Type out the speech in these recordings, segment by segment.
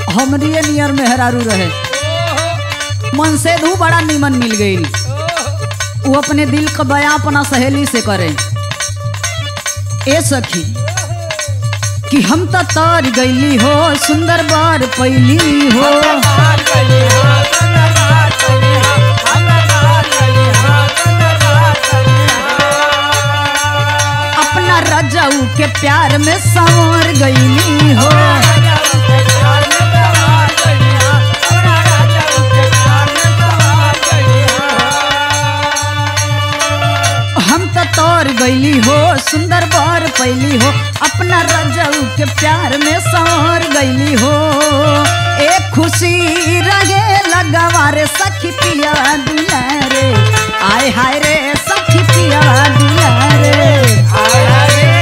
हमरी नियर मेहरारू रहे मन से धू बड़ा निमन मिल गई वो अपने दिल का बयां अपना सहेली से करे ए सखी कि हम तो तार गईली हो सुंदर बार पैली हो अपना रजाऊ के प्यार में संवर गईली हो हम तो तोर गईली हो सुंदर बार पैली हो अपना रजाऊ के प्यार में संवर गईली हो एक खुशी रहे लगवा रे सखी पिया दिया रे आय हाय रे सखी पिया दिया रे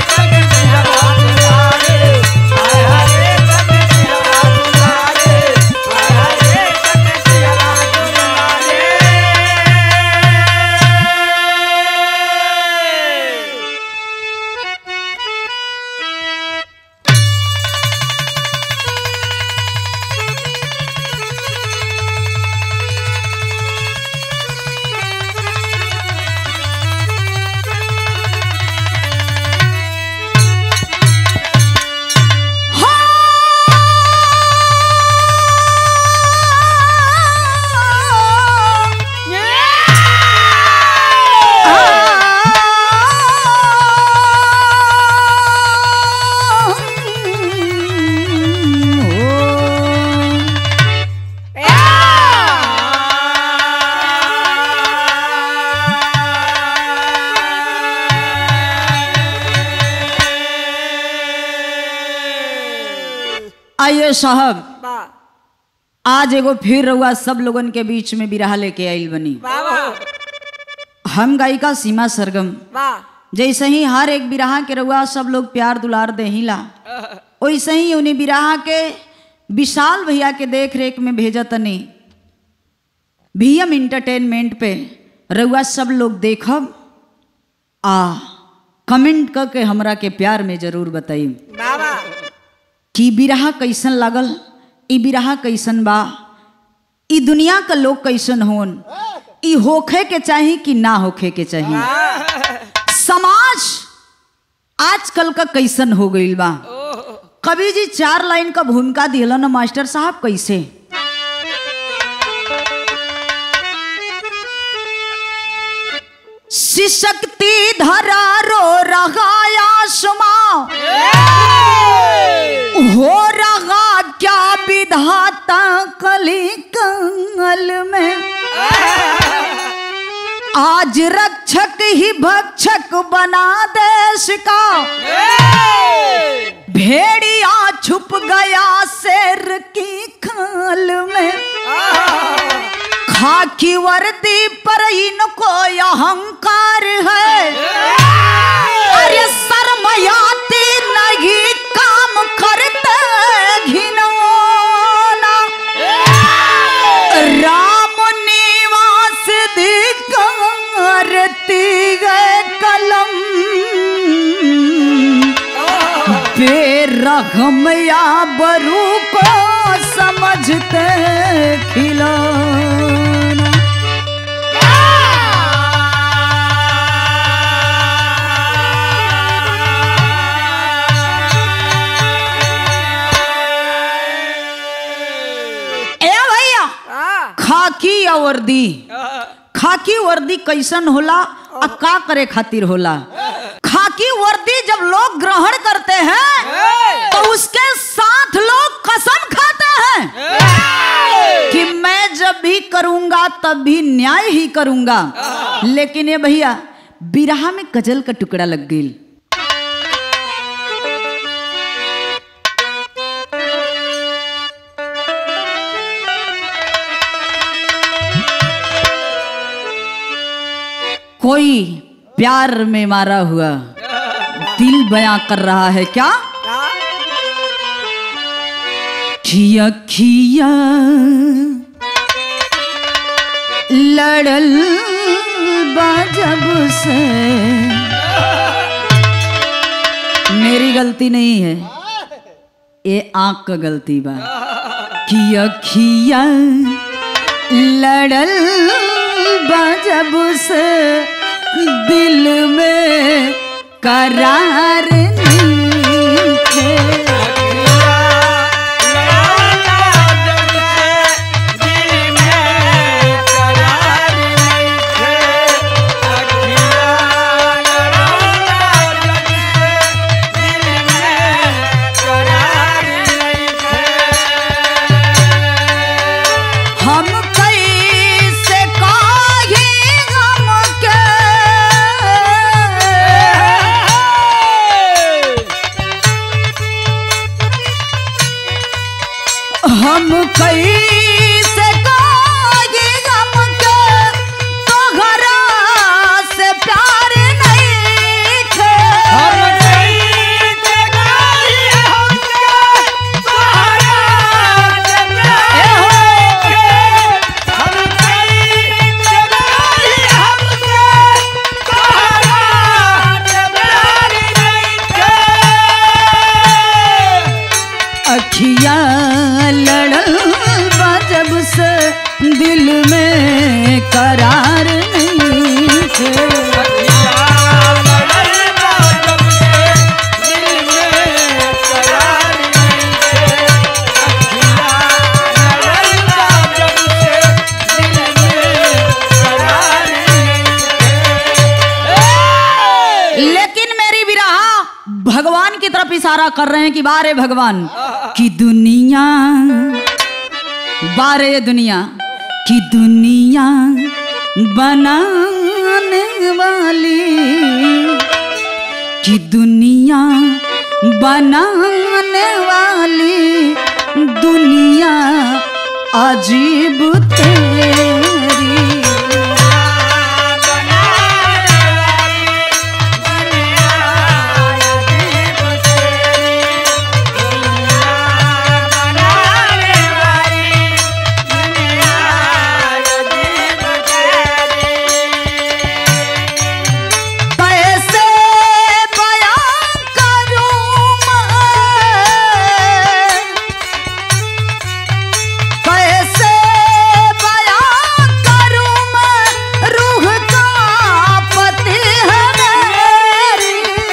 आइए साहब आज एगो फिर रहुआ सब लोगन के बीच में बिरहा लेके आइल बनी हम गायिका सीमा सरगम जैसे ही हर एक बिरहा के रहुआ सब लोग प्यार दुलार देहिला वैसे ही उन्हें बिरहा के विशाल भैया के देख रेख में भेजा तनी भीएम इंटरटेनमेंट पे रहुआ सब लोग देखब आ कमेंट करके हमरा के प्यार में जरूर बताई कि बिरहा कैसन लागल ई बिरहा कैसन बा ई दुनिया का लोग कैसन होन ई होखे के चाही कि ना होखे के चाही समाज आजकल का कैसन हो गईल बा कवि जी चार लाइन का भूमिका दिलन मास्टर साहब कैसे शिशक्ति धरा रो रहा आसमां हो रहा क्या विधाता कली कंगल में आज रक्षक ही भक्षक बना देश का भेड़िया छुप गया शेर की खाल में खाकी वर्दी पर इनको अहंकार है अरे शर्मयाती नहीं काम करते घिनौना राम निवास दिकारती गए कलम बेरहम या बरू को समझते खिलौना ए भैया खाकी या वर्दी खाकी वर्दी कैसन होला आ का करे खातिर होला खाकी वर्दी जब लोग ग्रहण करते हैं तो उसके साथ लोग कसम खाते हैं कि मैं जब भी करूंगा तब भी न्याय ही करूंगा लेकिन ये भैया बिरहा में गजल का टुकड़ा लग गई कोई प्यार में मारा हुआ दिल बयां कर रहा है क्या खिया खिया लड़ल बा जब से मेरी गलती नहीं है ये आंख का गलती बा कि अखिया लड़ल बजब से दिल में करार नहीं थे हम कैसे काहे गम के हम कैसे काहे गम के तोहरा से प्यार नहीं थे अखिया लड़ल बा जब से दिल में करार नहीं थे लेकिन मेरी विरहा भगवान की तरफ इशारा कर रहे हैं कि बारे भगवान की दुनिया बारे दुनिया की दुनिया बनाने वाली की दुनिया बनाने वाली दुनिया अजीब तेरी कैसे बयां करूं मैं कैसे बयां करूं मैं रूह का पति है मेरी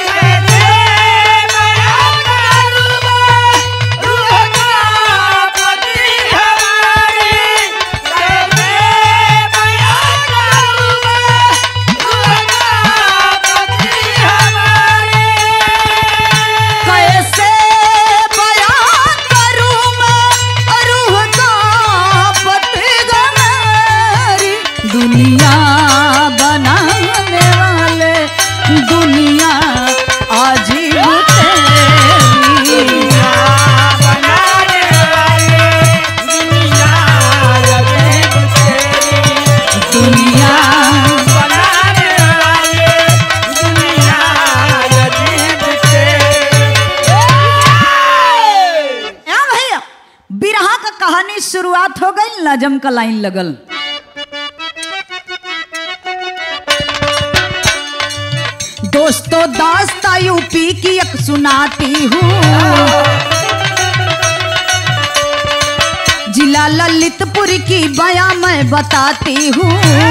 कैसे बयां करूं मैं रूह का पति है मेरी दुनिया बनाने वाले दुनिया अजीब तेरी दुनिया या भैया बिरहा का कहानी शुरुआत हो गई नजम का लाइन लगल दोस्तों दास्ता यूपी की एक सुनाती हूँ जिला ललितपुर की बया मैं बताती हूँ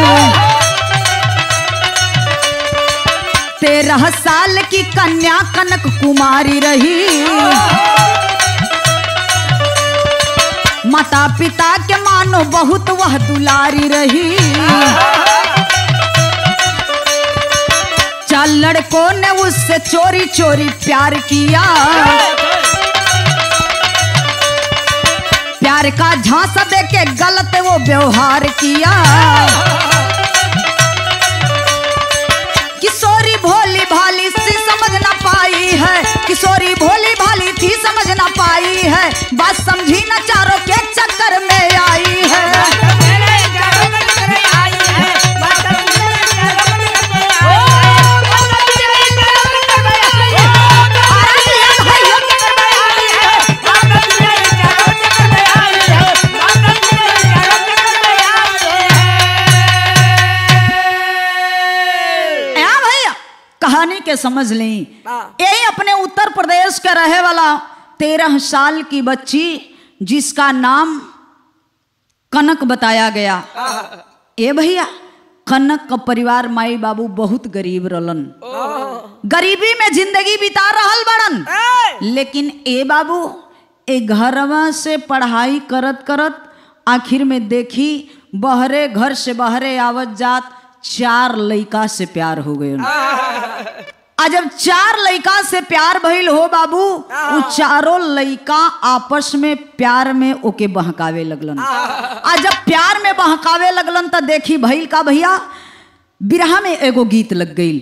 तेरह साल की कन्या कनक कुमारी रही माता पिता के मानो बहुत वह दुलारी रही चार लड़कों ने उससे चोरी चोरी प्यार किया प्यार का झांसा दे के गलत वो व्यवहार किया किशोरी भोली भाली सी समझ ना पाई है किशोरी भोली भाली थी समझ ना पाई है बात समझी ना चारों के चक्कर में आई है या भैया कहानी के समझ लें हाँ। यही अपने उत्तर प्रदेश के रहे वाला तेरह साल की बच्ची जिसका नाम कनक बताया गया ए भैया कनक का परिवार माई बाबू बहुत गरीब रहलन गरीबी में जिंदगी बिता रहल बड़न लेकिन ए बाबू ए घरवा से पढ़ाई करत करत आखिर में देखी बहरे घर से बहरे आवत जात चार लइका से प्यार हो गए आ जब चार लइका से प्यार भइल हो बाबू उ चारों लइका आपस में प्यार में ओके बहकावे लगलन आ जब प्यार में बहकावे लगलन त देखी भइल का भैया बिरहा में एगो गीत लग गई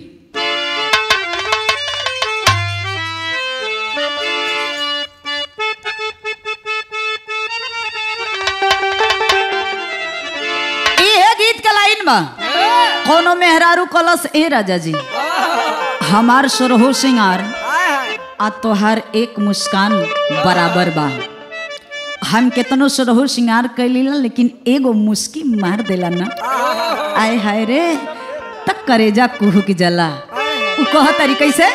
इहे गीत के लाइन बा कोनो मेहरारू कलश ए राजा जी हमार सरहो सिंगार आ तोहार एक मुस्कान बराबर बा हम केतनो सरहो सिंगार कैलीला लेकिन एगो मुस्की मार देला ना आय हाय रे तक करेजा कुहू की जला उ कह तरी कैसे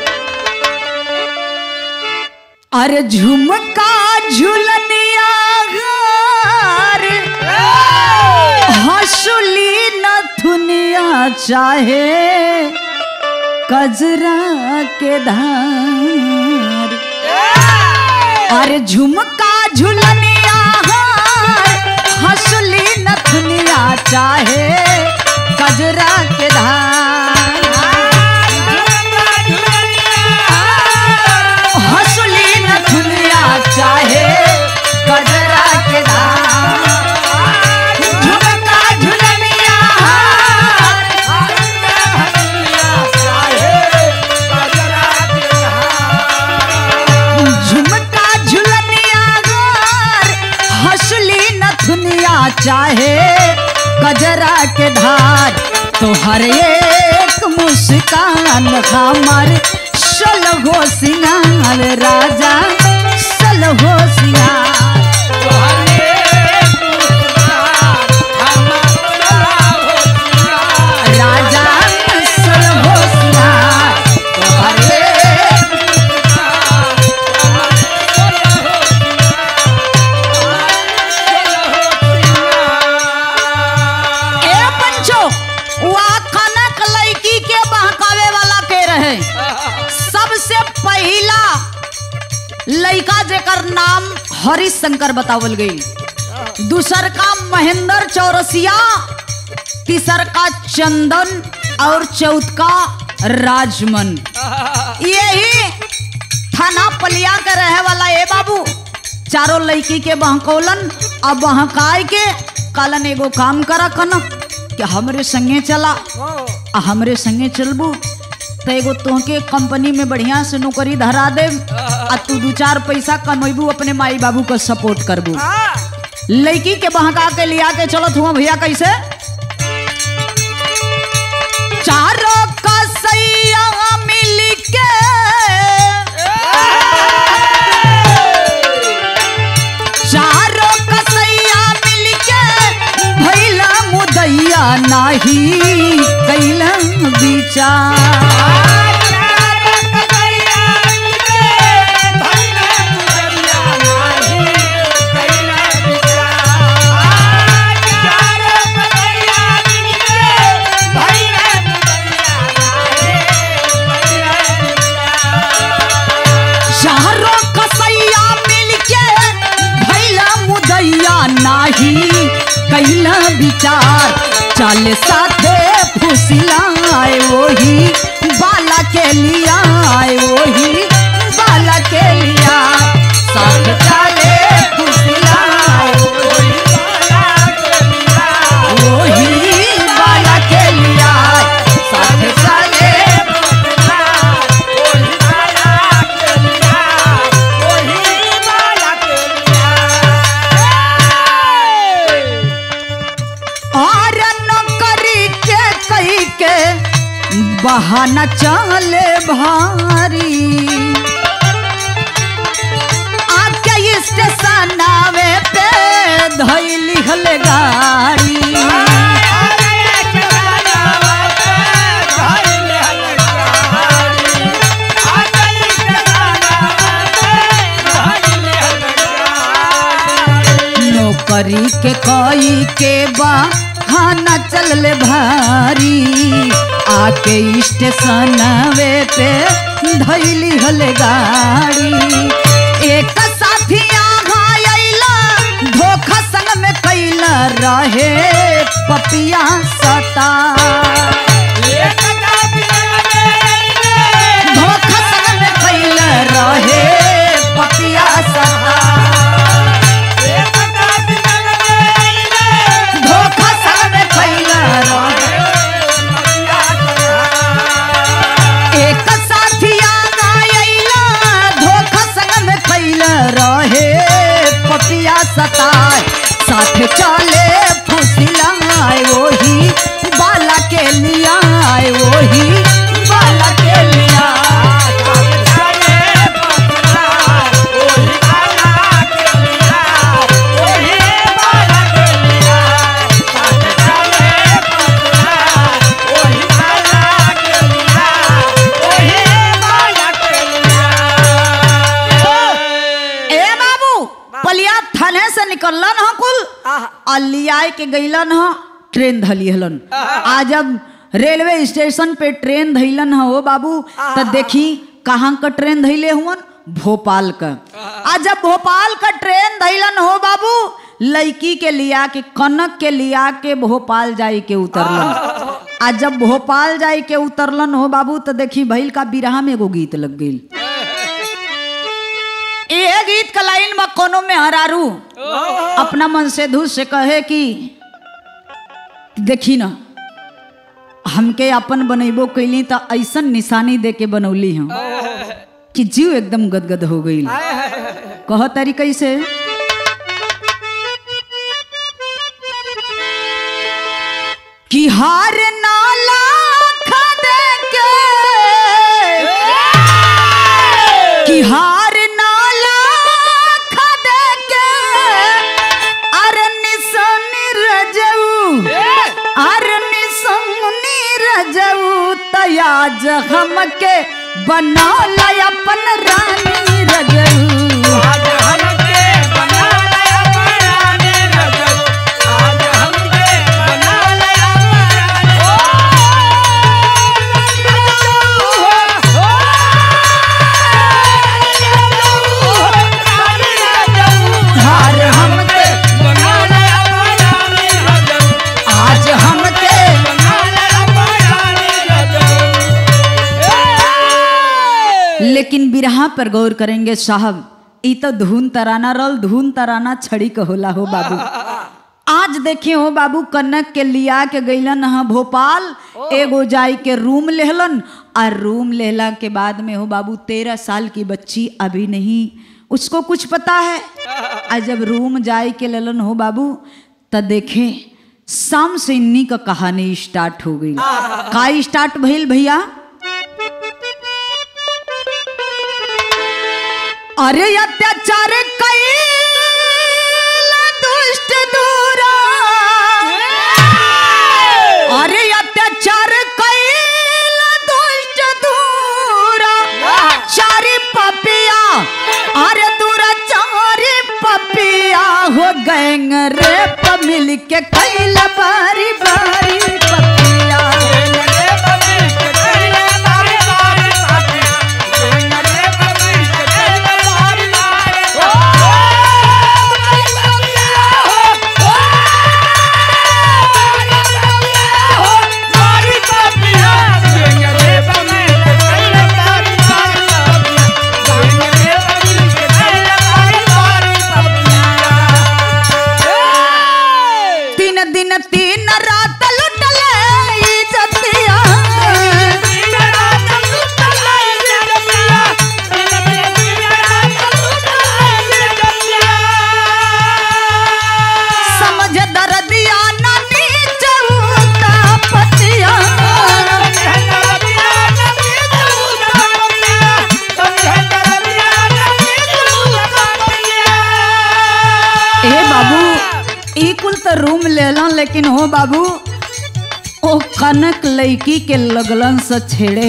अरे झुमका झुलनिया घर हसुली न थुनिया चाहे कजरा के धार अरे झुमका झुलनिया हसुली न थुनिया चाहे कजरा के धार हसुली न थुनिया चाहे कजरा के धार झुमका झुलनिया झुमका झुलनिया गोर हसली नथुनिया चाहे कजरा के धार तो हर एक मुस्कान हमार सलहो सिंगार राजा सलहो सिंगार राजा सलहो सिंगार तो हर एक ए पंचो वा कनक लड़की के बहकावे वाला के रहे सबसे पहला लड़का जेकर नाम हरिशंकर बतावल गई दूसर का महेंद्र चौरसिया तीसर का चंदन और चौथ का राजमन यही थाना पलिया के रहे वाला ए बाबू चारों लड़की के बहकौलन अब बहकाय के कालन एगो काम करा कनक कि हमरे संगे चला आ हमरे संगे चलबू तो एगो तोहके कंपनी में बढ़िया से नौकरी धरा दे आ तू दू चार पैसा कमेबू अपने माई बाबू को सपोर्ट करबू लड़की के बहका के लिया के चलत हुआ भैया कैसे चारों कसैया मिल के चारों कसैया मिल के भैला मुदैया नाही कैला विचार चारों कसैया मिल के भैला मुदैया नाही कैला विचार चल साथे फुसिलाए वही बाला के लिया आए वही बाला के लिया साथ चले फुसिलाए वही बाला के लिया साथ चले और नौकरी के कई के बहाना चले भारी आके स्टेशन आवे पे धैली हल गाड़ी नौकरी के कई के बहाना चलले भारी आके स्टेशन वे पे धैली हले गाड़ी एक साथी यहाँ अइला धोखा संग में कैला रहे पपिया सता धोखा संग में कैला रहे पपिया सता धोखा संग में कैला रहे एक साथिया गायला धोखा संग में कैला रहे पपिया सताए साथ चले फुसिलाए वही बाला के लिया आए वही बाला के लिया ए बाबू पलिया थाने से निकललन ह कुल और लियाए के गईलन ह ट्रेन धलिहलन आज जब रेलवे स्टेशन पे ट्रेन धैलन ह ओ बाबू त देखी कहाँ का ट्रेन धैले हुवन भोपाल का आ जब भोपाल का ट्रेन धैलन हो बाबू लड़की के लिया के कनक के लिया के भोपाल जाई के उतरलन आ जब भोपाल जाई के उतरलन हो बाबू तो देखी भैल का बिरहा में एगो गीत लग गई ये गीत का लाइन में कोनो में हरारू अपना मन से धुस से कहे कि देखी ना हमके अपन बनेबो कैली तो ऐसन निशानी दे के बनौली हम कि जीव एकदम गदगद हो गई कह तारी कैसे कि हार नाला खदे के कि हार नाला खदे के अरे निशानी रजऊ अरे निशानी रजऊ तयाज हमके बना ला अपन रानी रजऊ आज हमके बना लया पराने रजब आज हमके बना लया पराने ओ हो हार हमके बना लया पराने रजब आज हमके बना लया पराने रजब लेकिन बिरहा पर गौर करेंगे साहब ई तो धुन तराना रल धुन तराना छड़ी के होला हो बाबू आज देखे हो बाबू कनक के लिया के गईलन हा भोपाल एगो जाई के रूम लेहलन और रूम लेहला के बाद में हो बाबू तेरह साल की बच्ची अभी नहीं उसको कुछ पता है और जब रूम जाई के लेलन हो बाबू त देखे शाम से इन्नी का कहानी स्टार्ट हो गई का स्टार्ट भइल भैया अरे अत्याचार कैला दुष्ट दूरा अरे अत्याचार कैला दुष्ट दूरा चारी पपिया अरे दूरा चारी पपिया हो गएंग रे प मिल के कैला बारी बारी पपिया रे बबी के तेरे बारे बारे बारे रे बबी के तेरे बारे बारे ओ मारी पपिया रे बबी के तेरे बारे बारे बारे रे बबी के तेरे बारे बारे पपिया तीन दिन तीन रात लुटले इज्जतिया समझ दर्दिया ना नीच उता पतिया ए बाबू ई कुल तो रूम लेलन लेकिन हो बाबू ओ कनक लड़की के लगलन से छेड़े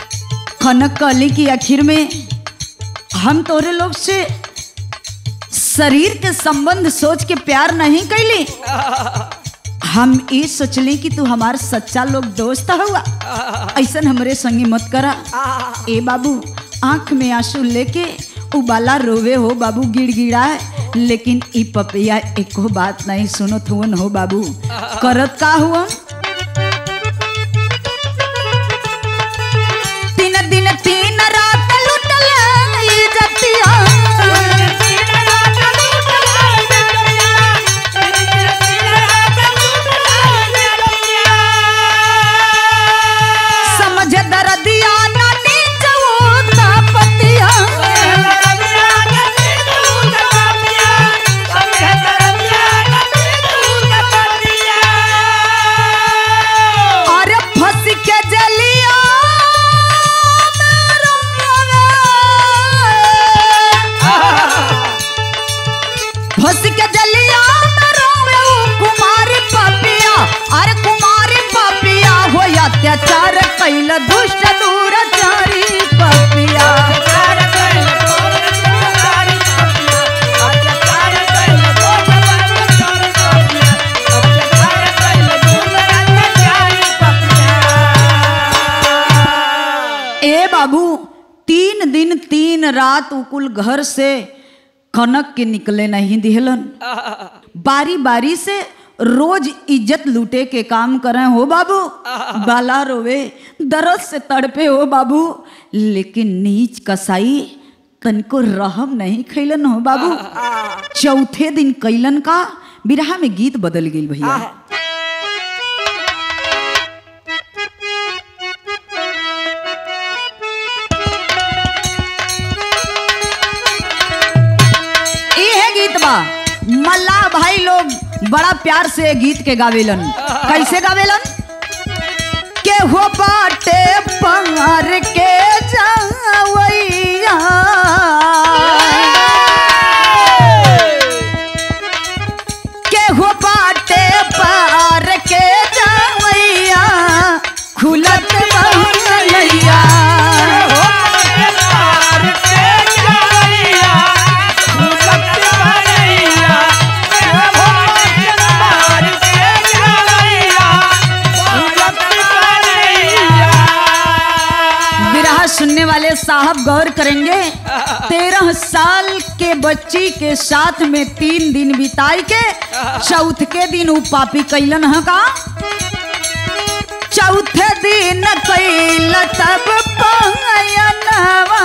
कनक कहली कि आखिर में हम तोरे लोग से शरीर के संबंध सोच के प्यार नहीं कैली हम ये सोचली कि तू हमार सच्चा लोग दोस्त हुआ ऐसा हमरे संगी मत करा ए बाबू आंख में आंसू लेके उबाला रोवे हो बाबू गिड़गिड़ा लेकिन ई पपिया एको बात नहीं सुनो थुवन हो बाबू करत का हुआ तीन दिन तीन रात लुटल इज्जतिया समझ दर्दिया ना नीचवो ना पतिया अरे फंस के जलिया फंस के जलिया में रोवे उ कुमारी पपिया अरे कुमारी पपिया हो अत्याचार कैल दुष्ट दूराचारी पपिया ए बाबू तीन दिन तीन रात उकुल घर से कनक के निकले नहीं दिहलन बारी बारी से रोज इज्जत लूटे के काम करें हो बाबू बाला रोवे दर्द से तड़पे हो बाबू लेकिन नीच कसाई तनको रहम नहीं खैलन हो बाबू चौथे दिन कैलन का बिरहा में गीत बदल गई भैया ई है गीत बा मल्ला भाई लोग बड़ा प्यार से ये गीत के गावेलन कैसे गावेलन के हो बाटे पार के जावैया के हो बाटे पार के जावैया खुलत बहलैया विरह सुनने वाले साहब गौर करेंगे तेरह साल के बच्ची के साथ में तीन दिन बिताई के चौथ के दिन उ पापी कैलन ह का चौथे दिन कैल तब पयनवा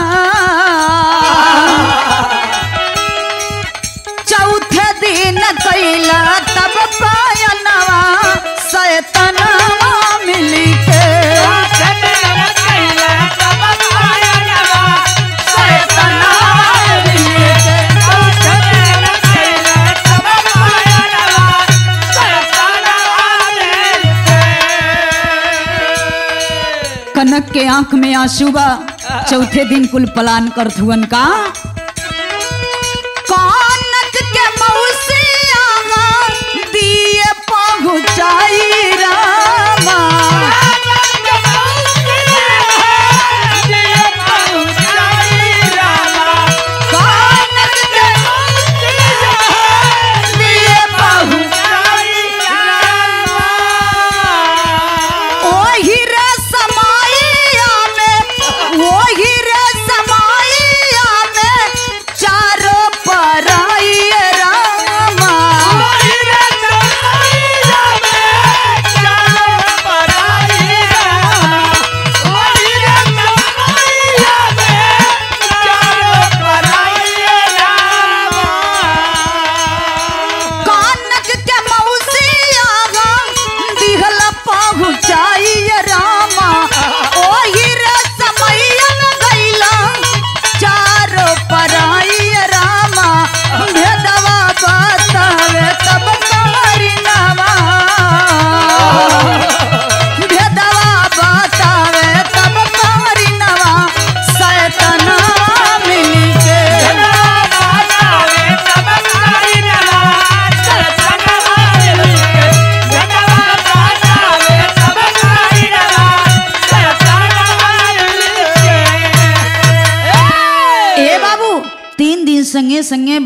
चौथे दिन कैल तब पयनवा सैतनवा मिली के कनक के आंख में आंसू बा चौथे दिन कुल पलान कर थुअन का कनक के मौसिया दिए पहुँचाई रामा कनक के दिए पहुँचाई ओही रे समाइया में ओही रे समाइया में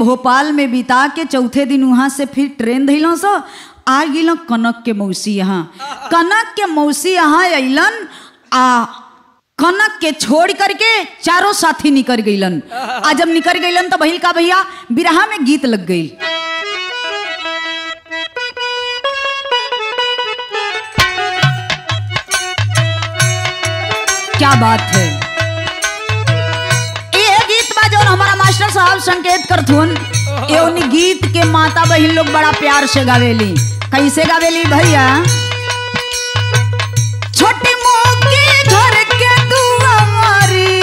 भोपाल में बिता के चौथे दिन वहाँ से फिर ट्रेन धैलों सो आ गिलों कनक के मौसी यहाँ कनक के मौसी यहाँ अइलन आ कनक के छोड़ करके चारों साथी निकल गईलन आ जब निकल गईलन तो भइल का भैया बिरहा में गीत लग गई क्या बात है ये गीत बा जौन हमारा मास्टर साहब संकेत करथुन ये उन गीत के माता बहन लोग बड़ा प्यार से गावेली कैसे गावेली भैया छोटी मोगी घर के दुआरी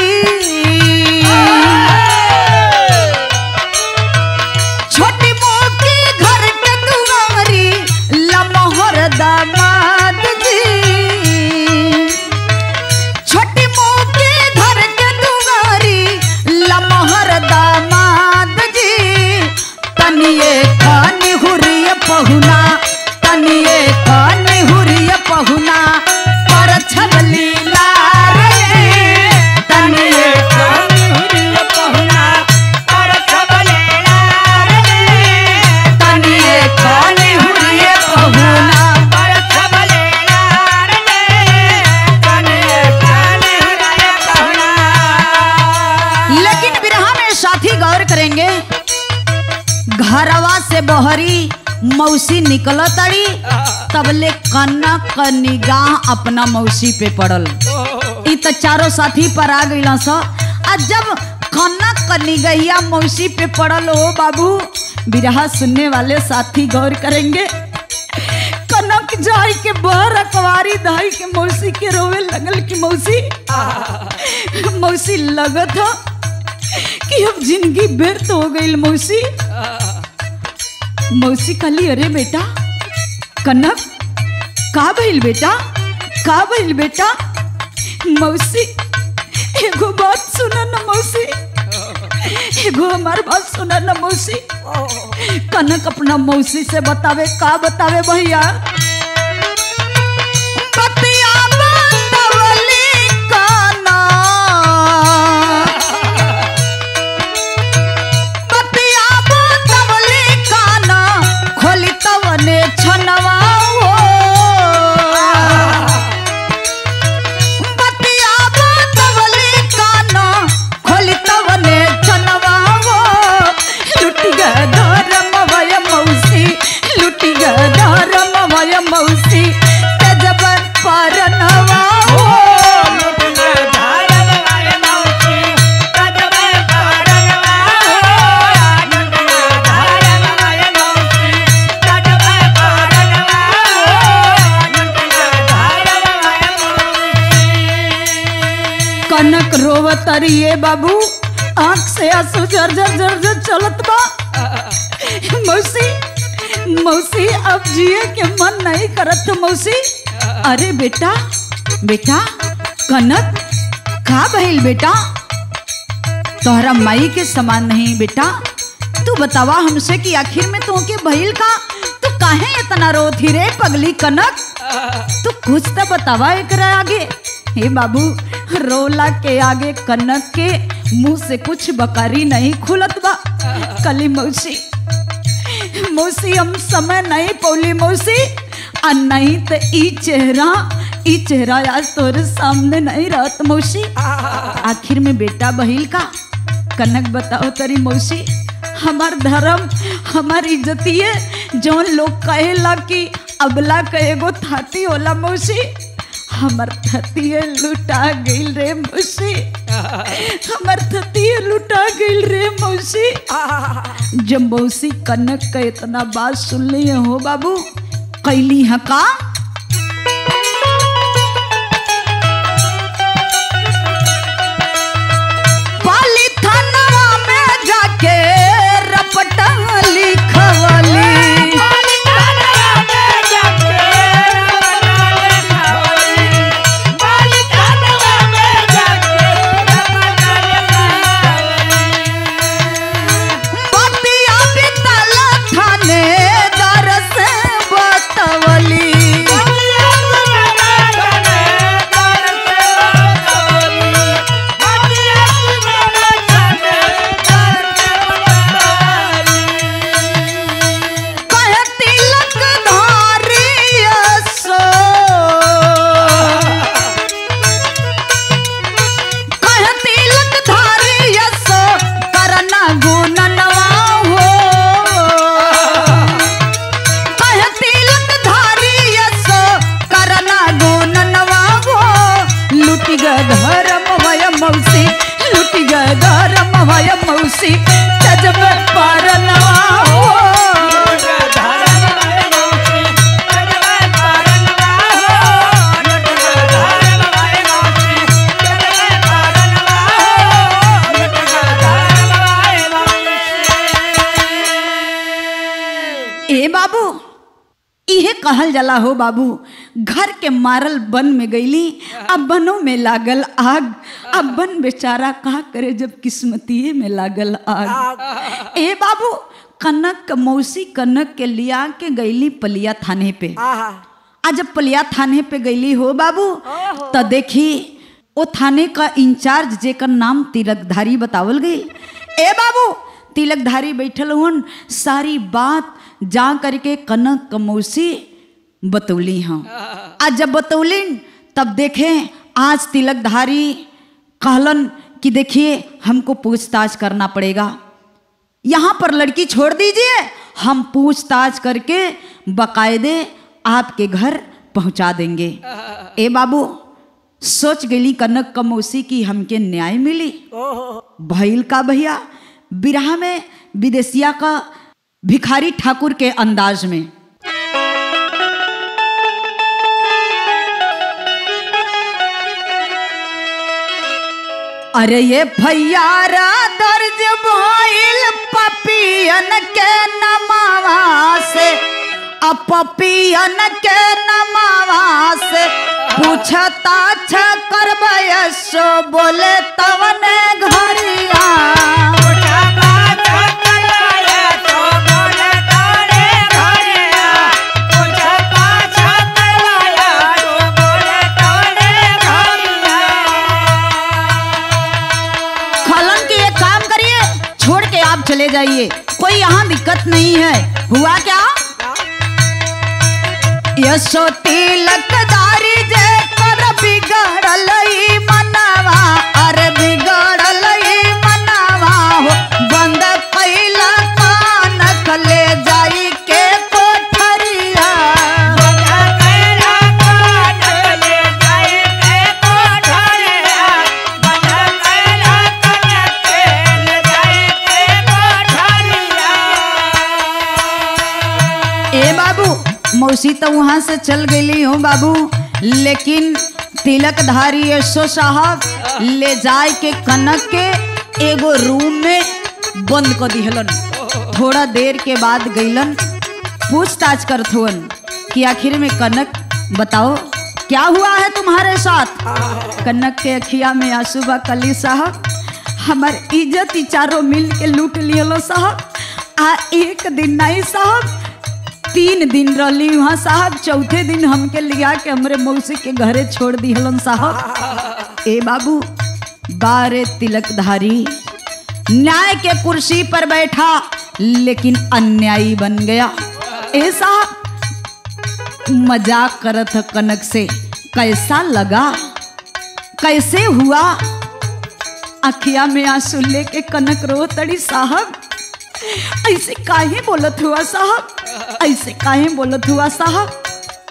छोटी मोगी घर के दुआरी लमहर दामाद जी छोटी मोके घर के दुआरी लमहर दामाद जी तनिए कानी हुरिय पहुना तनिए कानी हुरिय पहुना पर छबली लारे तनिए तनिए कानी हुरिय पहुना लेकिन बिरहा में साथी गौर करेंगे घरवा से बहरी मौसी निकल तड़ी तबले कनक क निगाह अपना मौसी पे पड़ल ई त चारों साथी पर आ गइल स आ जब कनक क निगहिया मौसी पे पड़ल हो बाबू बिरहा सुनने वाले साथी गौर करेंगे कनक जाई के बहर अकवारी दाई के मौसी के रोवे लगल कि मौसी मौसी लगत हो कि अब जिंदगी व्यर्थ हो गई मौसी मौसी कहली अरे बेटा कनक का भइल बेटा का भइल बेटा मौसी एगो बात सुना न मौसी एगो हमार बात सुना न मौसी कनक अपना मौसी से बतावे का बतावे भैया बतिया बतावली काना बतिया बतावली काना खोली तवने छनवा हो बतिया बतावली काना खोली तवने छनवा हो लुटी ग धरम भय मौसी लुटी ग धरम भय मौसी तजब परनवा हो कनक रोवत अरिए बाबू आंख से आंसू झर झर झर झर चलत बा मौसी मौसी अब जिए के मन नहीं करत मौसी अरे बेटा बेटा कनक का भइल बेटा तोहरा माई के समान नहीं बेटा तू बतावा हमसे कि आखिर में तोके भइल का तू काहे इतना रोथी रे पगली कनक तू कुछ तो बतावा एकरा आगे हे बाबू रोला के आगे कनक के मुंह से कुछ बकारी नहीं खुलत बा कली मौसी मौसी हम समय नहीं पौली मौसी आ नहीं तो ई चेहरा ई चेहरा आज तोरे सामने नहीं रहत मौसी आखिर में बेटा बहिल का कनक बताओ तरी मौसी हमार धर्म हमार इज्जतिए जौन लोग कहेला कि अबला के एगो थाती होला मौसी हमर थतिए लुटा गइल रे मौसी हमर थतिए लुटा गइल रे मौसी जब मौसी कनक का इतना बात सुन ली हो बाबू कैली है का पाली थानवा में जाके रपटा लिखवली बतिया बितल थाने दरस बतवली ए बाबू इहे कहल जाला हो बाबू घर के मारल बन में गईली अब बनों में लागल आग अब बन बेचारा का करे जब किस्मतिये में लागल आग ए बाबू कनक क मौसी कनक के लिया के गईली पलिया थाने पे आहा आज जब पलिया थाने पे गईली हो बाबू तो देखी वो थाने का इंचार्ज जेकर नाम तिलकधारी बतावल गई ए बाबू तिलकधारी बैठल हुन सारी बात जा करके कनक कमौसी बतौली हाँ आज जब बतौलिन तब देखें आज तिलकधारी कहलन कि देखिए हमको पूछताछ करना पड़ेगा यहाँ पर लड़की छोड़ दीजिए हम पूछताछ करके बकायदे आपके घर पहुंचा देंगे ए बाबू सोच गई कनक कमौसी की हमके न्याय मिली ओहो भइल का भैया बिरहा में विदेशिया का भिखारी ठाकुर के अंदाज में अरे ये भैयारा दर्ज भइल पपियन के नमावा से अब पपियन के नमावा से पूछता छ करबै सो बोले तवने घरिया पूछा बात करवाया तो बोले तारे घरिया पूछा बात करवाया तो बोले तारे घरिया खलन के एक काम करिए छोड़ के आप चले जाइए कोई यहाँ दिक्कत नहीं है हुआ क्या यशो तिलकदारी जे कर बिगड़ल ई मनवा अरे बिगड़ल ई मनवा हो बंद कैला कान ले जाई के कोठरिया बंदा कैला कान ले जाए के कोठरिया बंदा कैला कान ले जाए के कोठरिया ए बाबू मौसी तो वहां से चल गई हो बाबू लेकिन तिलकधारी यशो साहब ले जाए के कनक के एगो रूम में बंद कर दिहलन थोड़ा देर के बाद गईलन पूछताछ करत हुअन कि आखिर में कनक बताओ क्या हुआ है तुम्हारे साथ कनक के अखिया में आंसू बा कली साहब हमार इज्जत ही चारों मिल के लूट लियलो साहब आ एक दिन नहीं साहब तीन दिन रही वहाँ साहब चौथे दिन हमके लिया के हमरे मौसी के घरे छोड़ दिहलन साहब ए बाबू बारे तिलकधारी न्याय के कुर्सी पर बैठा लेकिन अन्यायी बन गया ए साहब मजाक करत ह कनक से कैसा लगा कैसे हुआ अखिया में आंसू लेके कनक रो तड़ी साहब ऐसे काहे बोलत हुआ साहब ऐसे काहे बोलत हुआ साहब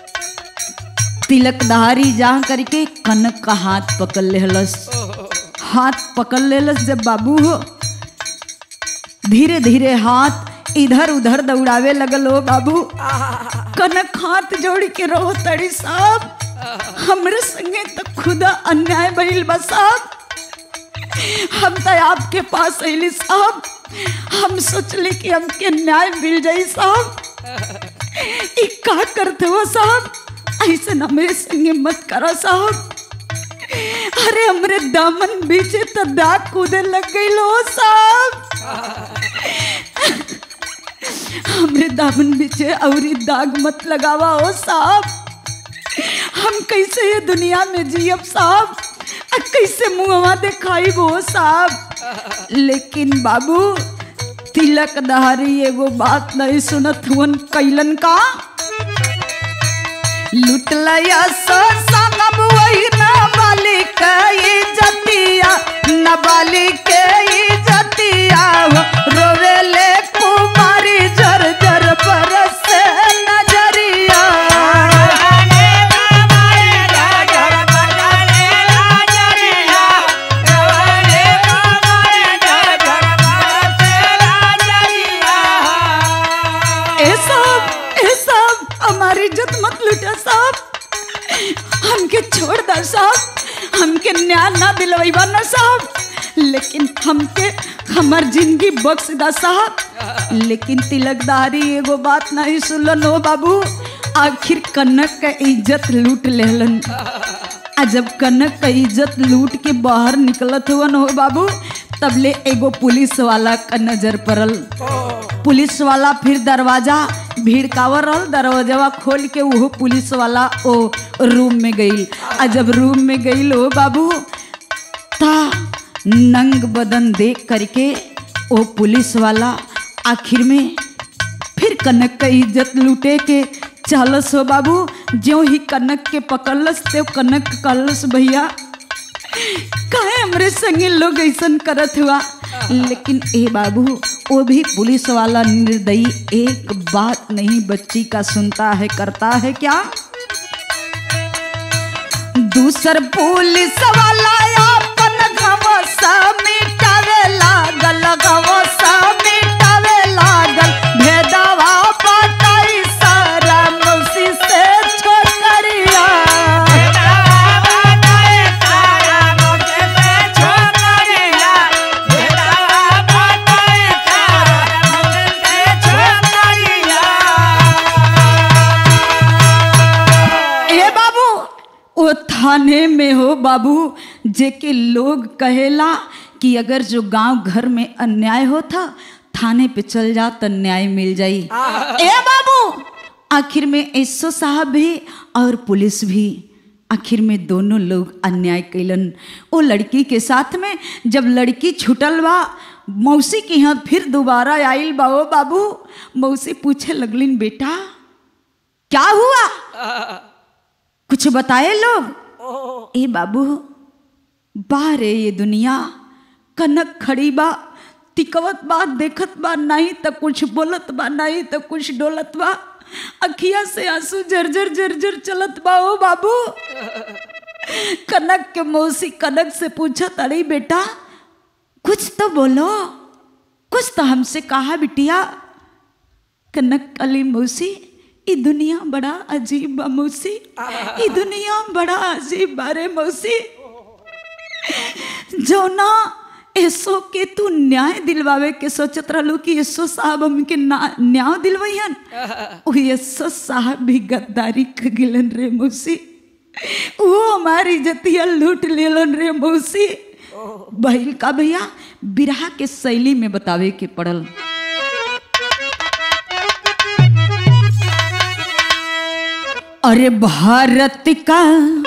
तिलकधारी जा करके कनक का हाथ पकड़ लेहलस हाथ पकड़ लेलस जब बाबू हो धीरे धीरे हाथ इधर उधर दौड़ावे लगल हो बाबू कनक हाथ जोड़ के रहो तड़ी साहब हमरे संगे तो खुदा अन्याय भइल बा साहब हम तो आपके पास अली साहब हम सोचले कि हमके न्याय मिल जाई साहब ई का करते हो साहब ऐसे न मेरे संगे मत करो साहब अरे हमरे दामन बीचे तो दाग कूदे लग गई लो साहब हमरे दामन बीचे औरी दाग मत लगावा हो साहब हम कैसे ये दुनिया में जियब साहब आ कैसे मुहवा दिखाई वो साहब लेकिन बाबू तिलक दहारी एगो बात नहीं सुनत हुन कैलन का लुटलया सो संगम वही नाबालिग इज्जतिया नाबालिग के इज्जतिया हो रोवेले कुमारी जर जर बरस नजरिया ए साहब ए साहब हमारी इज्जत मत लुटा साहब हमके छोड़ दो साहब हमके न्याय ना दिलवाइबा ना साहब लेकिन हमके हमर जिंदगी बख्श दा साहब लेकिन तिलकदारी एगो बात नहीं सुनलन हो बाबू आखिर कनक का इज्जत लूट लेलन आ जब कनक का इज्जत लूट के बाहर निकलत हुवन हो बाबू तब ले एगो पुलिस वाला का नजर पड़ल पुलिस वाला फिर दरवाजा भिड़कावर रहल दरवाजा खोल के वो पुलिस वाला ओ रूम में गई आ जब रूम में गई हो बाबू ता नंग बदन देख करके वो पुलिस वाला आखिर में फिर कनक का इज्जत लूटे के चालस हो बाबू ज्यों ही कनक के पकड़लस ते कनक कहलस भैया काहे हमरे संगे लोग ऐसन करत हुआ लेकिन ए बाबू वो भी पुलिस वाला निर्दयी एक बात नहीं बच्ची का सुनता है करता है क्या दूसर पुलिस वाला अपन गवसा मिटावे लागल गवसा मिटावे लागल भेदवा बताई सारा मौसी से छोकरिया ए बाबू ओ थाने में हो बाबू जेके लोग कहेला कि अगर जो गांव घर में अन्याय होता थाने पे चल जा तो न्याय मिल जाई ए बाबू आखिर में एसो साहब भी और पुलिस भी आखिर में दोनों लोग अन्याय कैलन वो लड़की के साथ में जब लड़की छुटल बा मौसी के यहाँ फिर दोबारा आइल बा ओ बाबू मौसी पूछे लगलिन बेटा क्या हुआ कुछ बताए लोग ए बाबू बारे ये दुनिया कनक खड़ी बा तिकवत बा देखत बा नहीं तो कुछ बोलत बा नहीं तो कुछ डोलत बा अखिया से आंसू जर्जर जर्जर चलत बा ओ बाबू कनक के मौसी कनक से पूछत अरे बेटा कुछ तो बोलो कुछ तो हमसे कहा बिटिया कनक अली मौसी ई दुनिया बड़ा अजीब बा मौसी ई दुनिया बड़ा अजीब बारे मौसी जो ना ऐसो के तू न्याय दिलवावे के सोचत रहलू कि यशो साहब हमके ना- न्याय दिलवैहन ओ यशो साहब भी गद्दारी क गिलन रे मौसी वो हमारी इज्जतिया लूट लेलन रे मौसी बहिल का भैया बिरहा के शैली में बतावे के पड़ल अरे भारत का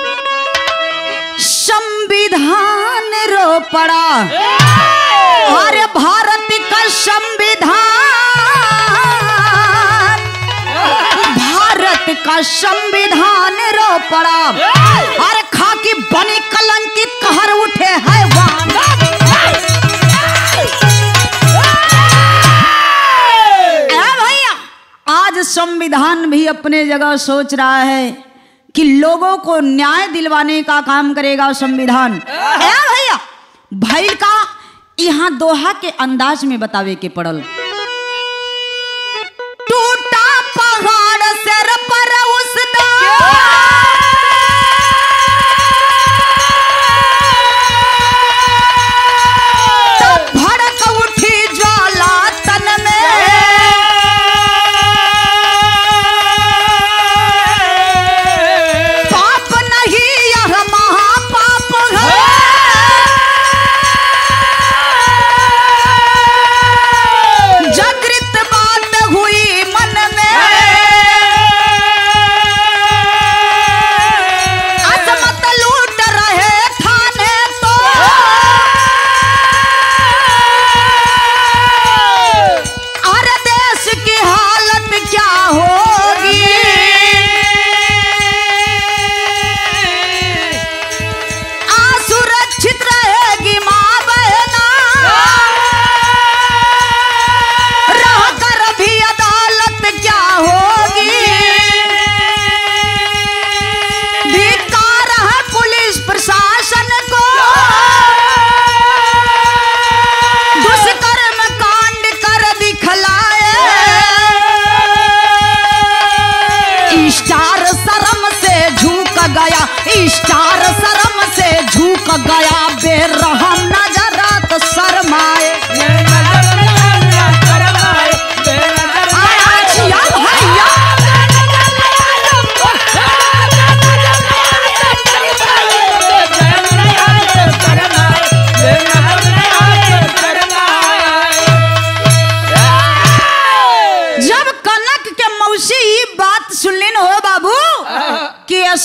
संविधान रो पड़ा अरे भारत का संविधान भारत का संविधान रो पड़ा अरे खाकी बनी कलंकित कहर उठे है भैया आज संविधान भी अपने जगह सोच रहा है कि लोगों को न्याय दिलवाने का काम करेगा संविधान है भैया भाई का यहाँ दोहा के अंदाज में बतावे के पड़ल टूटा पहाड़ सिर पर उस भड़क उठी ज्वाला तन में पाप नहीं यह महापाप है जागृत बात हुई मन में अजमत लूट रहे थाने तो अरे देश की हालत क्या होगी असुरक्षित रहेगी माँ बहना रह कर भी अदालत क्या होगी धिक्कार है पुलिस प्रशासन को दुष्कर्म कांड कर दिखलाए स्टार शर्म से झुक गया स्टार शर्म से झुक गया बेरहम नजर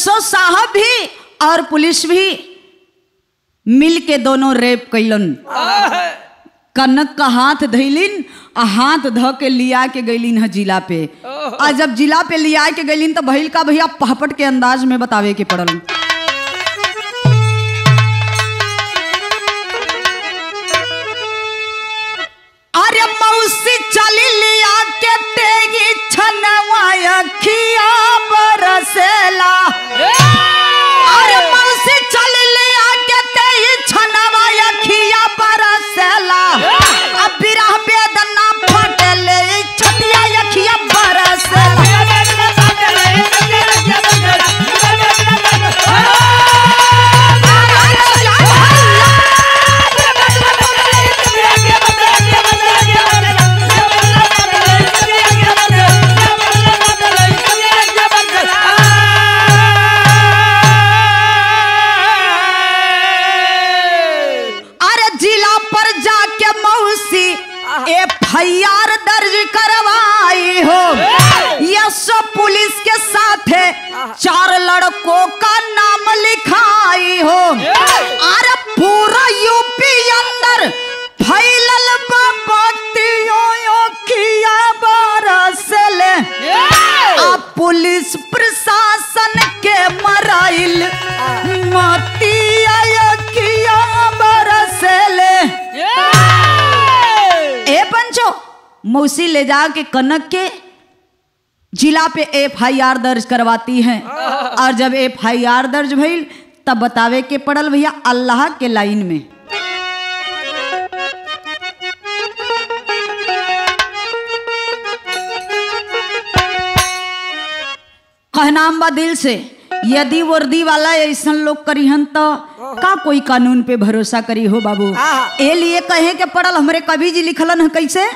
यशो साहब भी और पुलिस भी मिल के दोनों रेप कैलन कनक का हाथ धैलिन आ हाथ ध के लिया के गैलिन है जिला पे आ जब जिला पे लिया के गैलिन तो भइल का भैया पहपट के अंदाज में बतावे के पड़ल अरे मौसी चली लिया के तेगी छनवा खिया बरसेला अरे मौसी चली लिया के तेगी छनवा खिया बरसेला अब बिरह बेदना फटले छतिया यखिया बरसेला अरे जिला पर जाके मौसी एफ आई आर दर्ज करवाई हो यह सब पुलिस के साथ है चार लड़कों का नाम लिखाई हो अरे पूरा यूपी अंदर फैलल बतियों किया बरसले अब पुलिस प्रशासन के मराइल मतिया किया बरसले ए पंचो मौसी ले जा के कनक के जिला पे एफ आई आर दर्ज करवाती हैं और जब एफ आई आर दर्ज भइल तब बतावे के पड़ल भैया अल्लाह के लाइन में कहनाम बा दिल से यदि वर्दी वाला ऐसन लोग करीहन तो का कोई कानून पे भरोसा करी हो बाबू हाँ। ए लिए कहे के पड़ल हमरे कवि जी लिखलन है कैसे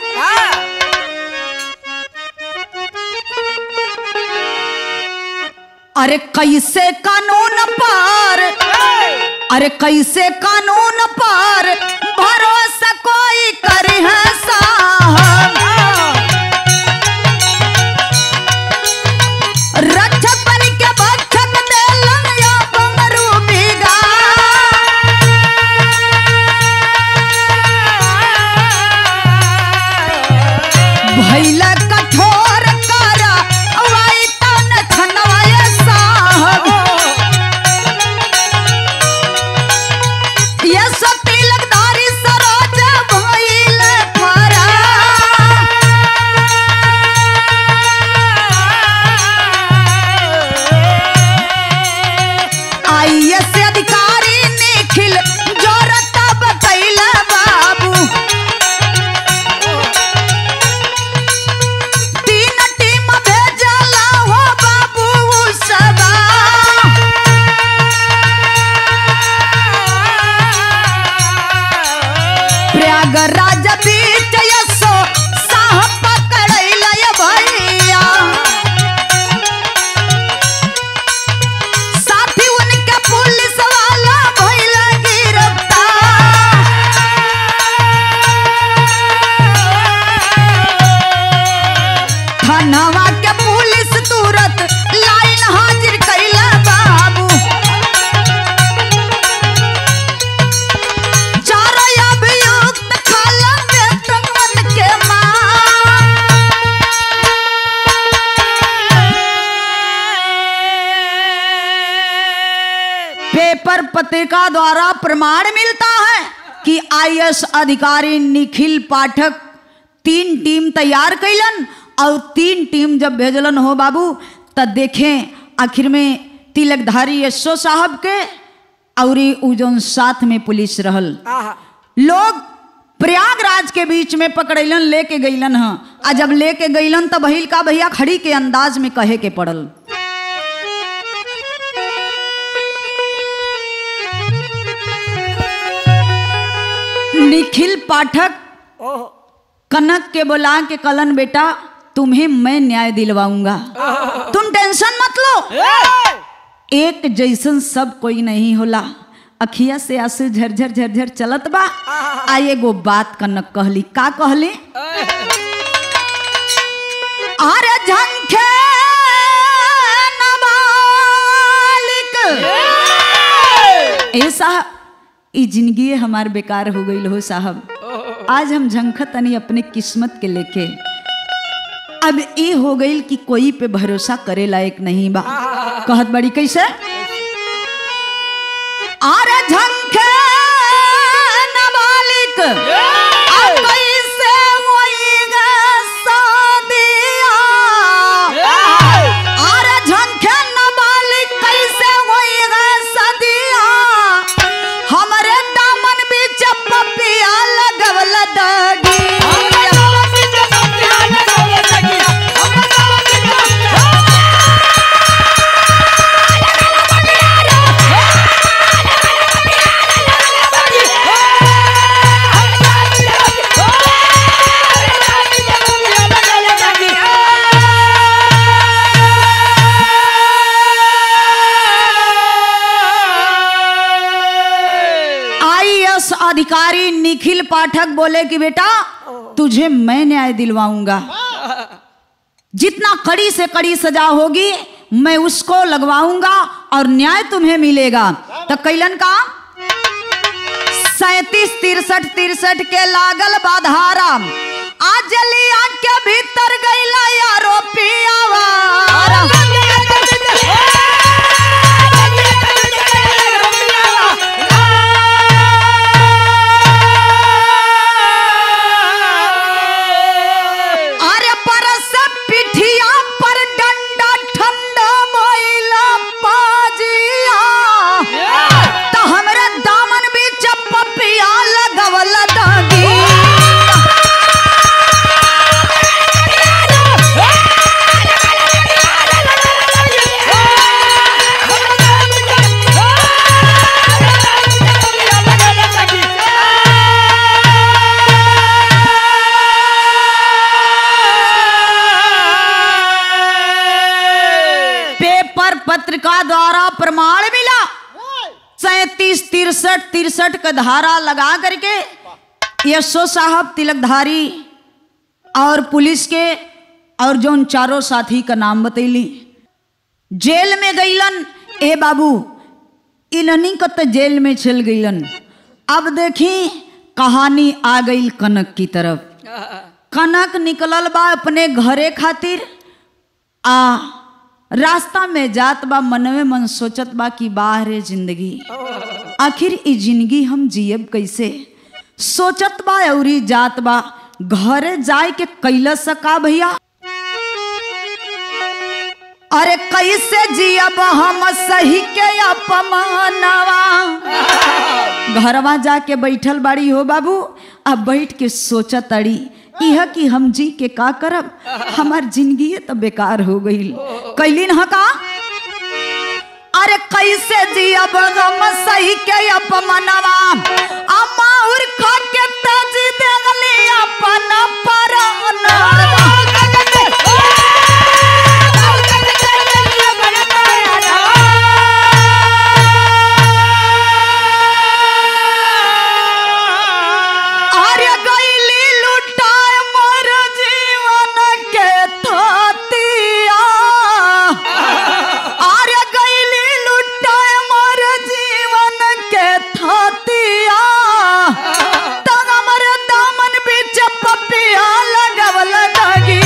अरे कैसे कानून पार अरे कैसे कानून पार भरोसा कोई करे है साहब रक्षक बन के भक्षक देलन या बंगरू बिगा भैल कठोर करा वाई तन छनवाए साहब ये सब तिलकधारी सरोज भइल फरा आईएएस अधिकारी निखिल जोरता बतैला बाबू तीन टीम भेजला हो बाबू सबा प्रयागराज बीच यसो साहब पकड़ैला ये भैया साथी उनके पुलिस वाला भइला गिरफ्तार थानावा के पुलिस तुरंत लाइन हाजिर कैला बाबू चारो अभियुक्त खाला वेतन के पेपर पत्रिका द्वारा प्रमाण मिलता है कि आईएएस अधिकारी निखिल पाठक तीन टीम तैयार कैलन और तीन टीम जब भेजलन हो बाबू तब देखें आखिर में तिलकधारी यशो साहब के और उ जौन साथ में पुलिस रहल लोग प्रयागराज के बीच में पकड़ैलन लेके गईलन ह आ जब लेके गईलन तब भइल का भैया खड़ी के अंदाज में कहे के पड़ल निखिल पाठक कनक के बुला के कलन बेटा तुम्हें मैं न्याय दिलवाऊंगा तुम टेंशन मत लो एक जैसन सब कोई नहीं होला अखिया से आंसू झरझर झरझर चलत बा आ एगो बात कनक कहली का कहली अरे झंखे नवाल ए साहब ई जिंदगी हमार बेकार हो गई हो साहब आज हम झंखत तनी अपने किस्मत के लेके अब ये हो गई कि कोई पे भरोसा करे लायक नहीं बा कहत बड़ी कैसे अरे झंखे नाबालिग अब कैसे होइगा शादिया अरे झंखे नाबालिग कैसे होइगा शादिया हमरे दामन बीच पपिया लगवल दागी आईएएस अधिकारी निखिल पाठक बोले कि बेटा तुझे मैं न्याय दिलवाऊंगा जितना कड़ी से कड़ी सजा होगी मैं उसको लगवाऊंगा और न्याय तुम्हें मिलेगा तो कैलन का सैतीस तिरसठ तिरसठ के लागल बाधारा आज लिया के भीतर गईला आरोपी आवारा अरे परस पिठिया पर डंडा ठंडा मोइला पाजिया तो हमरे दामन बीच पपिया लगवल दागी पेपर पत्रिका द्वारा प्रमाण मिला सैतीस तिरसठ तिरसठ का धारा लगा करके यशो साहब तिलकधारी और पुलिस के और जोन चारों साथी का नाम बतैली जेल में गईलन ए बाबू इन्हनी को तो जेल में चल गईलन अब देखी कहानी आ गई कनक की तरफ कनक निकलल बा अपने घरे खातिर आ रास्ता में जात बा मनवे मन सोचत बा कि बाहरे जिंदगी आखिर ई जिंदगी हम जियब कैसे सोचत बा अउरी जात बा घरे जाए के कैला सका भैया अरे कैसे जियब हम सही के अपमानवा घरवा जाके बैठल बाड़ी हो बाबू अब बैठ के सोचत अड़ी यह कि हम जी के का करब हमार जिंदगी तो बेकार हो गई कैलिन ह का अरे कैसे जियब हम सही के अपमानवा अमाउर खा के तज देगली अपन परानवा अरे गईली लुटाए मोर जीवन के थातिया अरे गईली लुटाए मोर जीवन के थातिया तब हमर दामन बीच पपिया लगवल लगी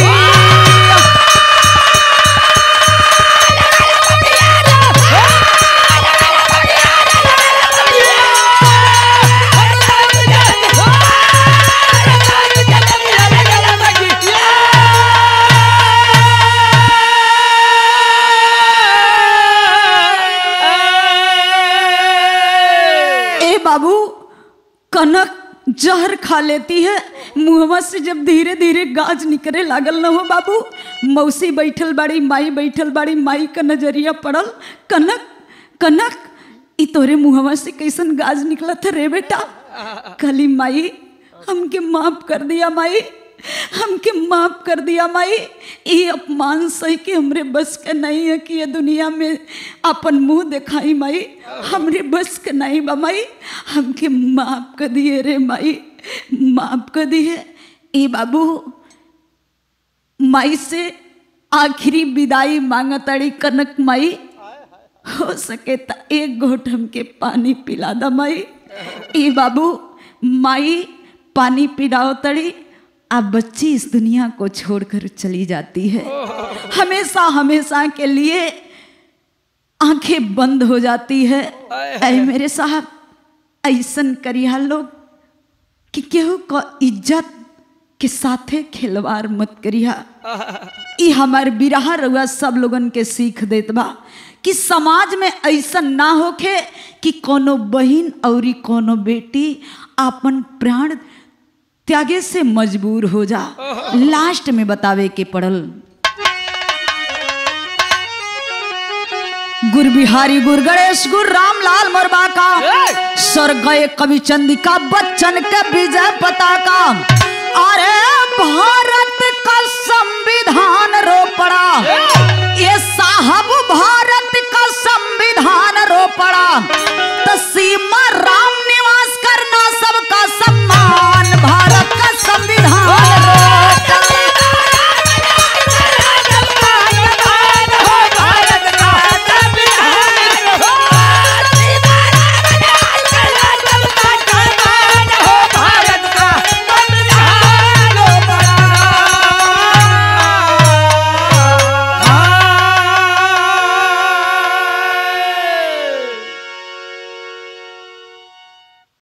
ए बाबू कनक जहर खा लेती है मुहवा से जब धीरे धीरे गाज निकले लागल न हो बाबू मौसी बैठल बाड़ी माई बैठल बाड़ी माई का नजरिया पड़ल कनक कनक ई तोरे मुहवा से कैसन गाज निकला था रे बेटा कली माई हमके माफ कर दिया माई हमके माफ कर दिया माई ये अपमान सही के हमरे बस के नहीं है कि ये दुनिया में अपन मुंह दिखाई माई हमरे बस के नहीं बा माई हमके माफ कर दिए रे माई माफ कर दिए ए बाबू माई से आखिरी विदाई मांगतड़ी कनक माई हो सके त एक घोट हमके पानी पिला द माई ई बाबू माई पानी पिलाओ तड़ी अब बच्ची इस दुनिया को छोड़कर चली जाती है हमेशा हमेशा के लिए आंखें बंद हो जाती है ऐ मेरे साहब ऐसन करिया लोग कि केहू का इज्जत के साथे खिलवाड़ मत करिया ई हमार बिरहा रउआ सब लोगन के सीख देत बा कि समाज में ऐसन ना होखे कि कोनो बहिन औरी कोनो बेटी आपन प्राण त्यागे से मजबूर हो जा लास्ट में बतावे के पड़ल गुर बिहारी गुर गणेश गुर रामलाल मोरबा का स्वर गए कवि चंदिका बच्चन के विजय पताका अरे भारत का संविधान